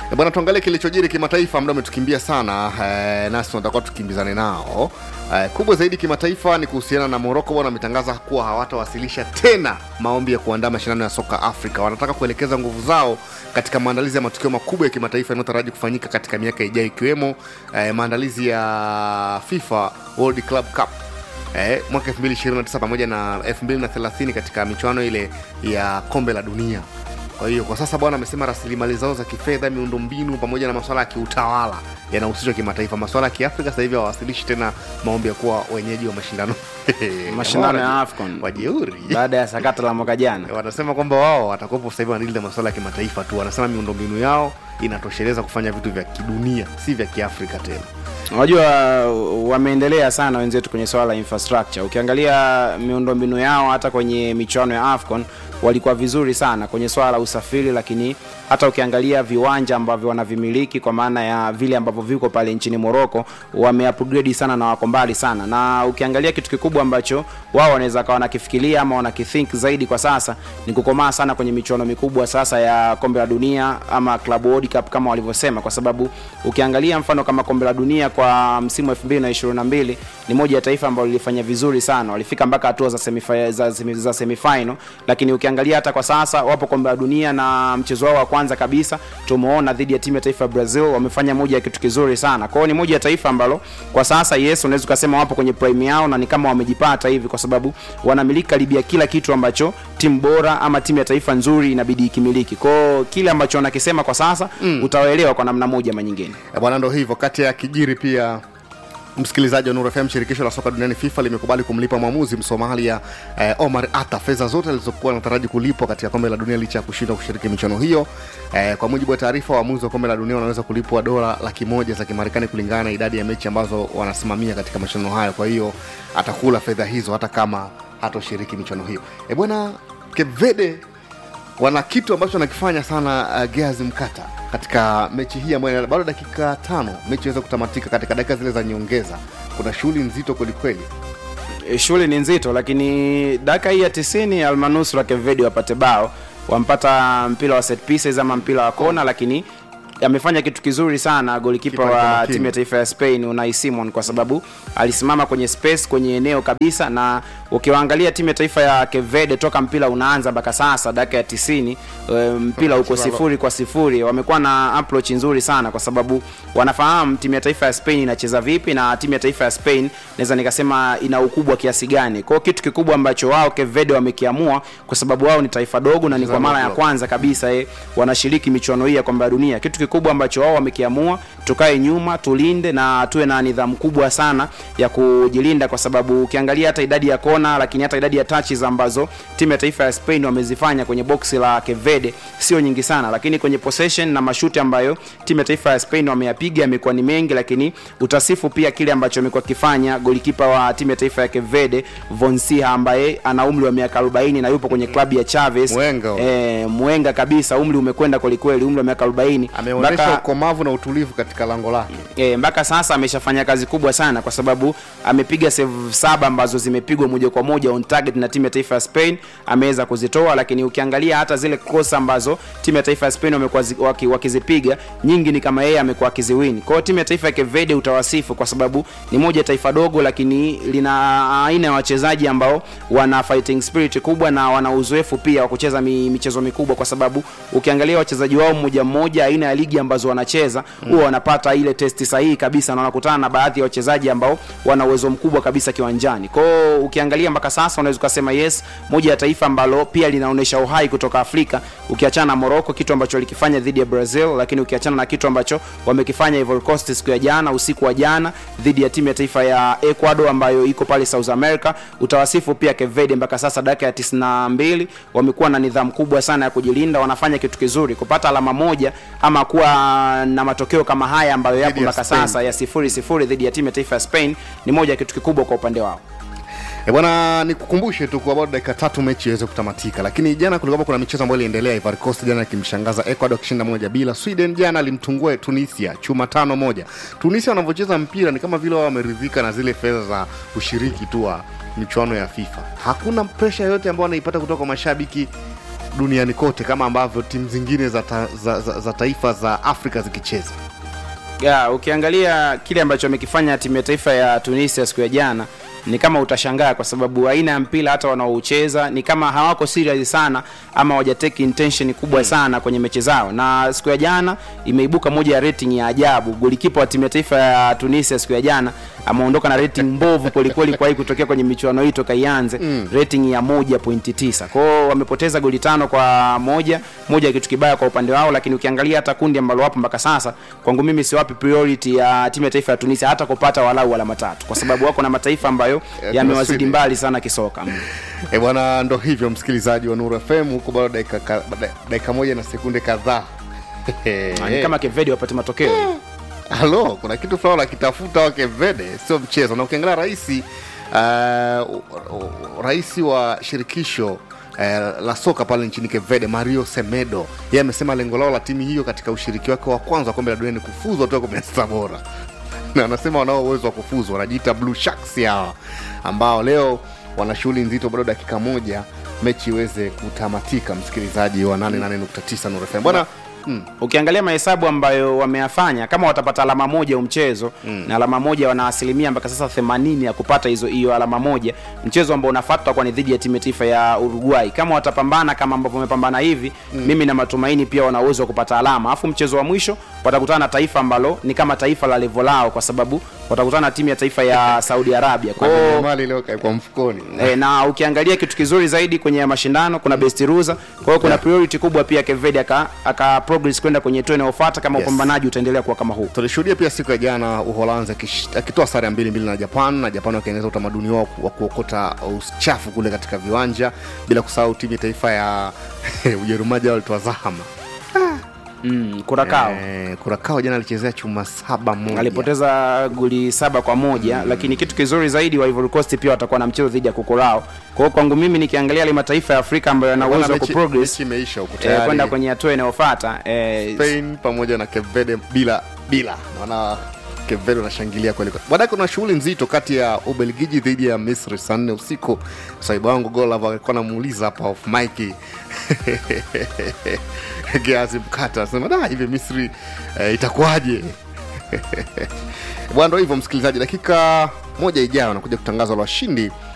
E bwana, tuangalie kilichojiri kimataifa. Muda umetukimbia sana eh, nasi tunatakiwa tukimbizane nao. Eh, kubwa zaidi kimataifa ni kuhusiana na Moroko. Bwana wametangaza kuwa hawatawasilisha tena maombi ya kuandaa mashindano ya soka Afrika. Wanataka kuelekeza nguvu zao katika maandalizi ya matukio makubwa ya kimataifa yanayotaraji kufanyika katika miaka ijayo, ikiwemo eh, maandalizi ya FIFA World Club Cup eh, mwaka 2029 pamoja na 2030 katika michuano ile ya kombe la dunia. Kwa hiyo kwa sasa bwana amesema rasilimali zao za kifedha, miundombinu pamoja na masuala ya kiutawala yanahusishwa kimataifa. Masuala ya kiafrika sasa hivi hawawasilishi tena maombi ya kuwa wenyeji wa mashindano Mashindano ya AFCON. wajeuri baada ya sakata la mwaka jana. wanasema kwamba wao watakuwepo sasa hivi wanadili na masuala ya kimataifa tu. Wanasema miundombinu yao inatosheleza kufanya vitu vya kidunia, si vya kiafrika tena. Unajua wameendelea sana wenzetu kwenye swala la infrastructure. Ukiangalia miundombinu yao hata kwenye michuano ya AFCON walikuwa vizuri sana kwenye swala la usafiri, lakini hata ukiangalia viwanja ambavyo wanavimiliki kwa maana ya vile ambavyo viko pale nchini Morocco wameupgrade sana na wako mbali sana, na ukiangalia kitu kikubwa ambacho wao wanaweza kawa wanakifikiria ama wanakithink zaidi kwa sasa ni kukomaa sana kwenye michuano mikubwa sasa ya kombe la dunia ama Club World Cup kama walivyosema, kwa sababu ukiangalia mfano kama kombe la dunia kwa msimu wa 2022 ni moja ya taifa ambalo lilifanya vizuri sana, walifika mpaka hatua za semifinal, za, semi- za semifinal, lakini ukiangalia hata kwa sasa wapo kombe la dunia na mchezo wao wa kwanza kabisa tumeona dhidi ya timu ya taifa ya Brazil wamefanya moja ya kitu kizuri sana. Kwa hiyo ni moja ya taifa ambalo kwa sasa yes, unaweza ukasema wapo kwenye prime yao na ni kama wamejipata hivi, kwa sababu wanamiliki karibia kila kitu ambacho timu bora ama timu ya taifa nzuri inabidi ikimiliki. Kwa hiyo kile ambacho wanakisema kwa sasa mm. utawaelewa kwa namna moja ama nyingine. Eh, bwana ndo hivyo kati ya kijiri pia msikilizaji wa Nuru FM, shirikisho la soka duniani FIFA limekubali kumlipa mwamuzi Msomalia eh, Omar Ata fedha zote alizokuwa anataraji kulipwa katika kombe la dunia licha ya kushindwa kushiriki michuano hiyo. Eh, kwa mujibu wa taarifa, waamuzi wa kombe la dunia wanaweza kulipwa dola laki moja za Kimarekani kulingana na idadi ya mechi ambazo wanasimamia katika mashindano hayo. Kwa hiyo atakula fedha hizo hata kama hatoshiriki michuano hiyo. E bwana, Cape Verde wana kitu ambacho wanakifanya sana uh, Geazi Mkata katika mechi hii ambayo ina- bado dakika tano mechi iweze kutamatika. Katika dakika zile za nyongeza, kuna shughuli nzito kwelikweli. E, shughuli ni nzito, lakini dakika hii ya 90 almanusura Kevedi wapate bao, wampata mpira wa set pieces ama mpira wa kona, lakini amefanya kitu kizuri sana golikipa Kipa alikuwa wa makini. timu ya taifa ya Spain Unai Simon, kwa sababu alisimama kwenye space kwenye eneo kabisa, na ukiwaangalia timu ya taifa ya Cape Verde toka mpira unaanza mpaka sasa dakika ya 90 e, mpira uko Mchezo wa- sifuri kwa sifuri. Wamekuwa na approach nzuri sana, kwa sababu wanafahamu timu ya taifa ya Spain inacheza vipi na timu ya taifa ya Spain naweza nikasema ina ukubwa kiasi gani. Kwa hiyo kitu kikubwa ambacho wao Cape Verde wamekiamua, kwa sababu wao ni taifa dogo na ni kwa mara ya Mchezo wa kwanza kabisa eh, wanashiriki michuano hii ya kombe la dunia. Kitu kikubwa ambacho wao wamekiamua, tukae nyuma, tulinde na tuwe na nidhamu kubwa sana ya kujilinda, kwa sababu ukiangalia hata idadi ya kona, lakini hata idadi ya touches ambazo timu ya taifa ya Spain wamezifanya kwenye boksi la Cape Verde sio nyingi sana, lakini kwenye possession na mashuti ambayo timu ya taifa ya Spain wameyapiga yamekuwa ni mengi, lakini utasifu pia kile ambacho amekuwa kifanya golikipa wa timu ya taifa ya Cape Verde Vonsiha ambaye ana umri wa miaka 40 na yupo kwenye klabu ya Chaves Mwenga huyo. eh, mwenga kabisa, umri umekwenda kwelikweli, umri wa miaka 40 Ameonyesha mpaka ukomavu na utulivu katika lango lake. e, mpaka sasa ameshafanya kazi kubwa sana kwa sababu amepiga save saba ambazo zimepigwa moja kwa moja on target na timu ya taifa ya Spain ameweza kuzitoa, lakini ukiangalia hata zile cross ambazo timu ya taifa ya Spain wamekuwa zi- waki- wakizipiga nyingi ni kama yeye amekuwa akiziwini. Kwa hiyo timu ya taifa ya Cape Verde utawasifu kwa sababu ni moja ya taifa dogo, lakini lina aina ya wachezaji ambao wana fighting spirit kubwa na wana uzoefu pia wa kucheza mi, michezo mikubwa, kwa sababu ukiangalia wachezaji wao mmoja mmoja, aina ya ligi ambazo wanacheza huwa wanapata ile testi sahihi kabisa, na wanakutana na baadhi ya wachezaji ambao wana uwezo mkubwa kabisa kiwanjani. Kwa hiyo ukiangalia mpaka sasa unaweza ukasema yes, moja ya taifa ambalo pia linaonyesha uhai kutoka Afrika, ukiachana na Morocco, kitu ambacho walikifanya dhidi ya Brazil, lakini ukiachana na kitu ambacho wamekifanya Ivory Coast siku ya jana, usiku wa jana dhidi ya timu ya taifa ya Ecuador ambayo iko pale South America, utawasifu pia Cape Verde mpaka sasa dakika ya 92 wamekuwa na nidhamu kubwa sana ya kujilinda, wanafanya kitu kizuri kupata alama moja ama kuwa na matokeo kama haya ambayo yapo ya mpaka Spain. sasa ya sifuri sifuri dhidi ya timu ya taifa ya Spain ni moja ya kitu kikubwa kwa upande wao. E bwana, nikukumbushe tu kwa bado dakika tatu mechi iweze kutamatika, lakini jana kulikuwa kuna michezo ambayo iliendelea. Ivory Coast jana ikimshangaza Ecuador akishinda moja bila. Sweden jana alimtungua Tunisia chuma tano moja. Tunisia wanavyocheza mpira ni kama vile wao wameridhika na zile fedha za ushiriki tu wa michuano ya FIFA. Hakuna presha yoyote ambayo wanaipata kutoka kwa mashabiki duniani kote kama ambavyo timu zingine za, ta, za, za, za taifa za afrika zikicheza ya ukiangalia kile ambacho amekifanya timu ya taifa ya tunisia siku ya jana ni kama utashangaa kwa sababu aina ya mpira hata wanaoucheza ni kama hawako serious sana ama hawajateki intention kubwa sana kwenye mechi zao na siku ya jana imeibuka moja ya rating ya ajabu golikipa wa timu ya taifa ya tunisia siku ya jana ameondoka na rating mbovu kwelikweli kwa hii kutokea kwenye michuano hii toka ianze mm. rating ya 1.9 kwao wamepoteza goli tano kwa moja moja ya kitu kibaya kwa upande wao lakini ukiangalia hata kundi ambalo wapo mpaka sasa kwangu mimi siwapi priority ya timu ya taifa ya tunisia hata kupata walau alama tatu kwa sababu wako na mataifa ambayo Yeah, yamewazidi tunaswidi. mbali sana kisoka e bwana ndo hivyo msikilizaji wa nuru fm huko bado dakika, ka- da- dakika moja na sekunde kadhaa ni kama kevedi wapate matokeo halo kuna kitu fulani nakitafuta wakevede sio mchezo na ukiangalia rahisi uh, rais wa shirikisho Uh, la soka pale nchini kevede mario semedo yeye amesema lengo lao la timu hiyo katika ushiriki wake wa kwanza wa kombe la dunia ni kufuzu hatua ya kumi na sita bora na anasema wanao uwezo wa kufuzu wanajiita blue sharks hawa ambao leo wana shughuli nzito bado dakika moja mechi iweze kutamatika msikilizaji wa 88.9 Nuru FM bwana mm. ukiangalia mahesabu ambayo wameyafanya kama watapata alama moja huu mchezo mm. na alama moja wana asilimia mpaka sasa 80 ya kupata hizo hiyo alama moja mchezo ambao unafuata utakuwa ni dhidi ya timu ya taifa ya uruguay kama watapambana kama ambavyo wamepambana hivi mm. mimi na matumaini pia wana uwezo wa kupata alama alafu mchezo wa mwisho watakutana na taifa ambalo ni kama taifa la levo lao kwa sababu watakutana na timu ya taifa ya saudi arabia Kwa kwao hiyo mali leo kaikwa mfukoni E, na ukiangalia kitu kizuri zaidi kwenye mashindano kuna best ruza kwa hiyo kuna priority kubwa pia kevedi aka, aka progress kwenda kwenye hatua inayofuata kama Yes. upambanaji utaendelea kuwa kama huu tulishuhudia pia siku ya jana uholanzi akish- akitoa sare ya mbili mbili na japan na japan wakieneza utamaduni wao wa kuokota uchafu kule katika viwanja bila kusahau timu ya taifa ya ujerumani jana walitoa zahama mm, kurakao Eh, kurakao jana alichezea chuma saba moja alipoteza goli saba kwa moja mm. lakini kitu kizuri zaidi wa Ivory Coast pia watakuwa na mchezo dhidi ya kukorao kwa hiyo kwangu mimi nikiangalia yale mataifa ya afrika ambayo yana Bwana, uwezo wa mechi- kuprogress mechi imeisha huko eh, tayari. kwenda kwenye hatua inayofuata eh, spain pamoja na kevede bila bila naona kevede unashangilia kweli kweli. baadaye kuna shughuli nzito kati ya ubelgiji dhidi ya misri saa nne usiku sahibu wangu golava alikuwa namuuliza hapa off mike geazi mkata anasema da hivi misri eh, itakuwaje bwana ndo hivyo msikilizaji dakika moja ijayo anakuja kutangazwa la washindi